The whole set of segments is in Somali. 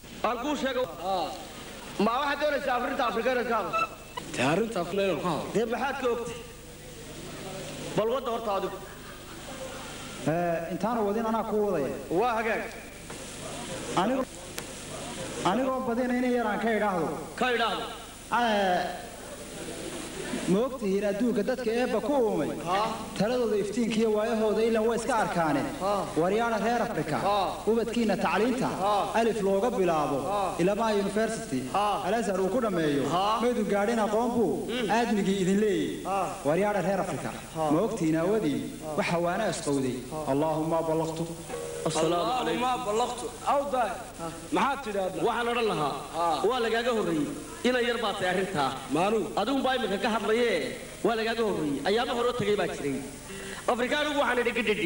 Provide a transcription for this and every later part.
aan kuu sheego ma waxaad doonaysaa afrita afrika inaad ka hadasho dee arrinta afna inaan ku hadlo dee maxaad ka ogtay bal wadda horta adigu intaana wadin anaa ku wadaya waa hagaag anigo anigoo badinayna yaraan ka idhaahdo ka idhaahdo ma ogtihiin adduunka dadka eebba ku uumay taladooda iftiinkiiyo waayahooda ilan way iska arkaane waryaadha reer afrika ubadkiinna tacliinta alif looga bilaabo ilamaa university alazhar uu ku dhammeeyo maydu gaadhin aqoon buu aadmigii idin leeyey waryaadha reer afrika ma ogtihiin aawadiin waxa waana asqowday allaahumma ballaqtu ma ballaqtu awdaa maxaad tidhaahdaa waxaan odhan lahaa waa lagaaga horreeyey inan yar baa tahay arrintaa maanugu adigunbaa iminka ka hadlayee waa lagaaga horreeyey ayaama horoo tegay baa jiray afrikaanigu waxaan idhi gidhidhi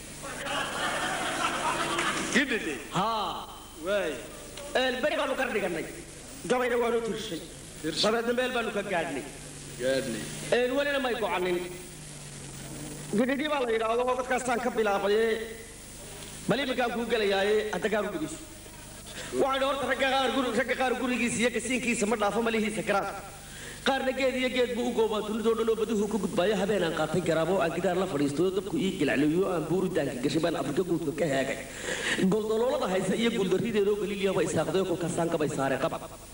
gidhidhi haa waay beri baanu ka dhigannay gabayna waanu tirshay dabeedna meel baanu ka gaadhnay gaadhnay welina may gocanin gidhidhi baa la yidhaahdo dadkaasaan ka bilaabaye bal iminkaan kuu gelayaaye hadda gaar u dhegeyso waxaan horta ragga qaar guri ragga qaar gurigiisa iyo kasiinkiisa ma dhaafo malihiisa garaad qaarna geed iyo geed buu u goobaa dunidoo dhan oo baduhu ku gudbaayo habeenaan qaatay garaabo oo aan gidaar la fadhiisto oo dabku ii gilacleeyo aan buuridaanka gashay baan afrika guudka ka heegay goldoloolada haysa iyo guuldarrideedoo galiiliyaba isaaqday oo kolkaasaan kabay saare qaba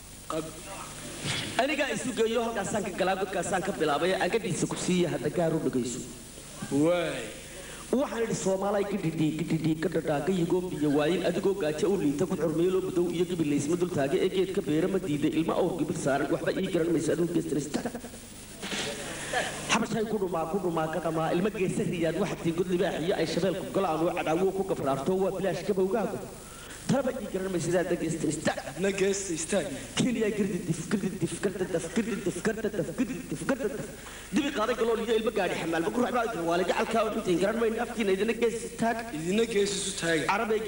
anigaa isu geeyo halkaasaan ka galaa godkaasaan ka bilaabay agadiisa ku siiya hadda gaar u dhegayso waay waxaan idhi soomaalay gidhidhii gidhidhii ka dhadhaaga yigoobiya waayin adigoo gaajo u liita ku xurmeeylo badow iyo gibilaysma dul taage ee geedka beera ma diiday ilma awr gibil saaran waxba ii garan maysa aduu geestrista xabashay ku dhumaa ku dhumaa ka dhamaa ilma geesa riyaad waxatii god libaax iyo ay shabeelku galaan oo cadaawo ku gabraarto waa bilaash gabowgaagu talaba ii garan maysa sidaa dageestrista na geesta istaag keliya girdidif girdidif gardadaf girdidif gardadaf girdidif gardadaf dibi qaaday galool iyo ilma gaadhi xamaalba ku raacbaa jirwaale gacalkaa oo intayn garan mayna afkiina idina gees taag idina geesisu taaga عربي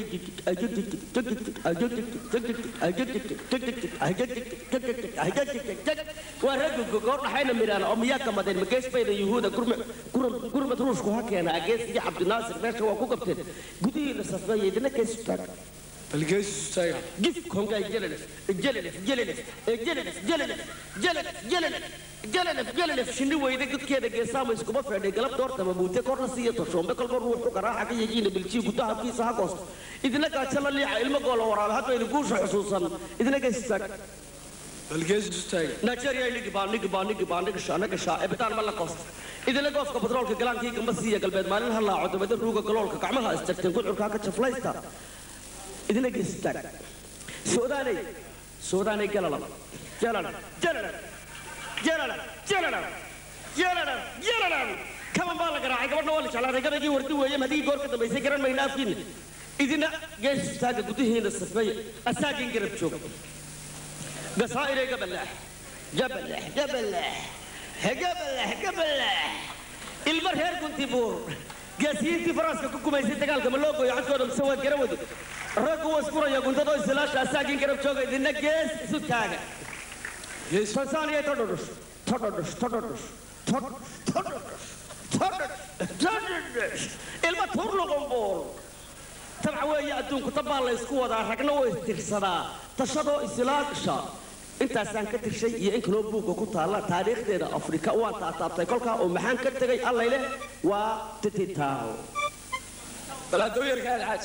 ورجل جوجور حين ميران أمياك مدين مجلس بين يهودا كرم كرم كرم تروش كوها كان أجلس يا عبد الناصر ماشي هو كوكبتين قدي لسفاية يدنا كيس تاك bal geesisu taaga جيف كم جاي جلنس جلنس جلنس جلنس جلنس جلنس جلنس جلنس جلنس شنو ويدا قد كده جسام يسكب في عندك قلب دور تما بوتة كورنا سيا تشوم بكل كور روح كرا حكي يجينا بالشي قدها في ساعة قص إذا لك أشل اللي علم قول ورا هذا يلقوش خصوصا إذا لك استك bal geesisu taaga نيجيريا اللي جبان جبان جبان نكشا نكشا إبتان ملا قص إذا لك قص كبترول كجلان كي كم بس هي قلبت مالين هلا عود بدر روجا كلول كعملها استكتن كل عركا كشفلايستا idina geestaag suudaanay suudaanay galala jalala jalala jalala jalala jalala jalala kaman baa la garaacay gabadhna waa la jeclaaday gabaygii wardi weeye haddii goor ka dambaysay garan mayna afkiina idina gees istaaga gudihiina safeeya asaagin garab joog gasaa'irey gabalaax gabalaax gabalaax gabalaax gabalaax ilma reer gunti buur gaasiyiintii faraaska ku gumaysay dagaalka ma loo gooyo codkooda mise waad gara wadi raggu waa iskuraya guntadoo isilaasha asaagin garab jooga idina gees isu taaga gees tansaaniya todhodhus todhodhus todhodhus todhodhus todhodhus ilma tuur luqunbuur tabca weeye adduunku tabbaa la ysku wadaa ragna way istirsadaa tashadoo isilaagsha intaasaan ka tirshay iyo in kaloo buugga ku taalla taariikhdeeda afrika waan taataabtay kolkaa oo maxaan ka tegay allayle waa tititaaw bal hadda u yarka alxaaj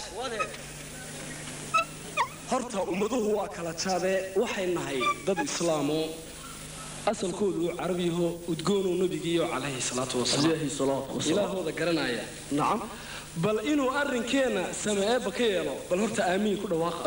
horta ummaduhu waa kala jaadee waxay nahay dad islaamo asalkoodu carabiyaho udgoonuu nabigiiyo calayhi salaatu wasalaam alayhi salaatu wasalaam ilaahooda garanaya nacam bal inuu arrinkeenna sameeeba ka yeelo bal horta aamiin ku dhawaaqa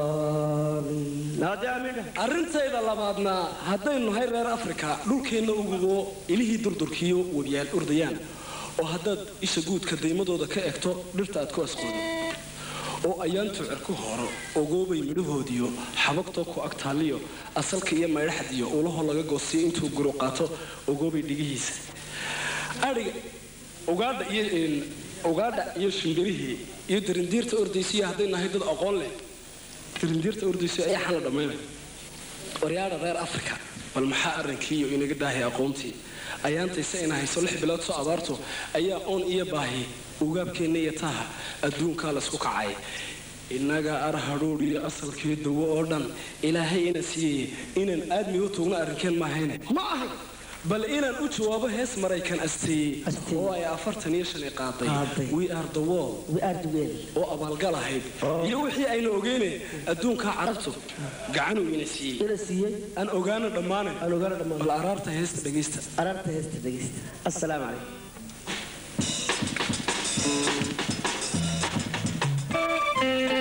naadi amiina arrintayda labaadna haddaynu nahay reer afrika dhulkeenna ugubo ilihii durdurkiyo webiyaal urdayaan oo haddaad isha guudka daymadooda ka egto dhirta aad ku asqoodo oo ayaantu cirku horo ogoobay midhahoodiyo xabagtoo ku agtaaliyo asalka iyo maydhaxdiyo ulahoo laga goostiyo intuu guru qaato ogoobay dhigihiisa adhiga ugaadha iyo ugaadha iyo shimbirihii iyo darindiirta ordaysiya hadday nahay dad aqoon leh darindiirta ordaysiya ayaa xala dhammaynaya waryaadha reer afrika bal maxaa arrinkiiyo inaga dhaahay aqoontii ayaantayse ina hayso lix bilood soo abaarto ayaa oon iyo baahi ugaabkeenna iyo taaha adduunkaa laysku kacay innaga ar hadhuudh iyo asalkii dawo oo dhan ilaahay ina siiyey inaan aadmi u tuugno arrinkeen maahayne ma ahay bal inaan u jawaabo hees maraykan asteeyey Asteeyey. oo ay afartan iyo shan i qaaday Qaaday. we are the wall we are the well oo abaalgal ahayd iyo wixii aynu ogeyne adduunkaa carabtu gacanuu ina siiyey ina siiyey aan ogaano dhammaane aan ogaana dhammaan bal araarta heesta dhegaysta araarta heesta dhegeysta assalaamu calaykum Thank